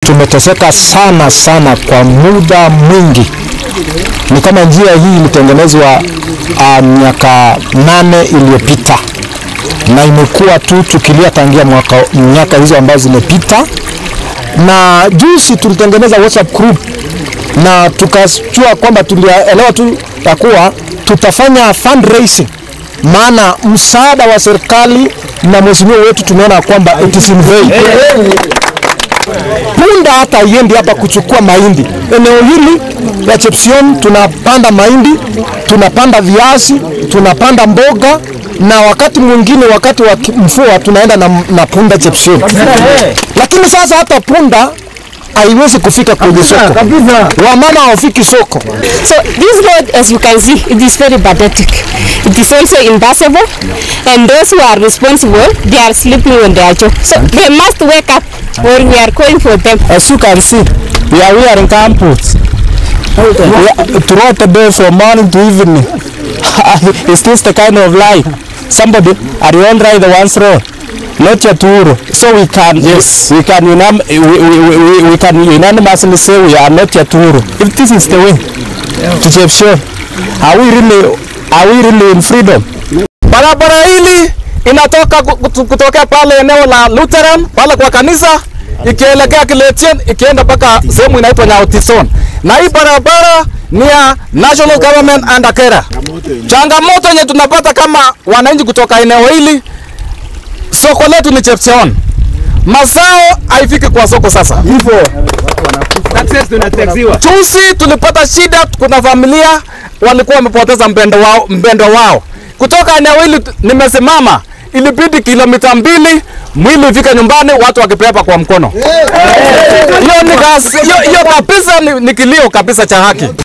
tumeteseka sana sana kwa muda mwingi. Ni kama njia hii ilitengenezwa uh, miaka nane iliyopita na imekuwa tu tukilia tangia mwaka, miaka hizo ambazo zimepita, na juzi tulitengeneza WhatsApp group na tukajua kwamba tulielewa tu ya kuwa tutafanya fundraising, maana msaada wa serikali na mheshimiwa wetu tumeona kwamba it is in vain. Punda hata iendi hapa kuchukua mahindi. Eneo hili la Chepsion tunapanda mahindi, tunapanda viazi, tunapanda mboga na wakati mwingine wakati wa ki- mvua tunaenda na, na punda Chepsion. Lakini sasa hata punda haiwezi kufika kwenye soko, wamama hawafiki soko. So this road, as you can see, it is very pathetic. It is also impassable, and those who are responsible, they are sleeping on their job. So they must wake up, or we are going for them. As you can see, we are wearing gumboots. We are- Throughout the day from morning to evening. Is this the kind of life? Somebody, are you all right the one's road? Not your tour. So we can, yes, we can, unan- we, we, we, we can unanimously say we are not your tour. If this is the way to Chepsio, are we really, are we really in freedom? Barabara hili inatoka ku- kutu- kutokea pale eneo la Lutheran pale kwa kanisa ikielekea Kiletien ikienda mpaka sehemu inaitwa Nyaotison, na hii barabara ni ya National Government under Kera. Changamoto yenye tunapata kama wananchi kutoka eneo hili, soko letu ni Chepcheon, mazao haifiki kwa soko sasa. Juzi tulipata shida, kuna familia walikuwa wamepoteza mpendo wao, mpendo wao kutoka eneo hili. t- Nimesimama, ilibidi kilomita mbili mwili ifike nyumbani, watu wakipepa kwa mkono. Hiyo ni kazi- hiyo hiyo kabisa ni, ni kilio kabisa cha haki.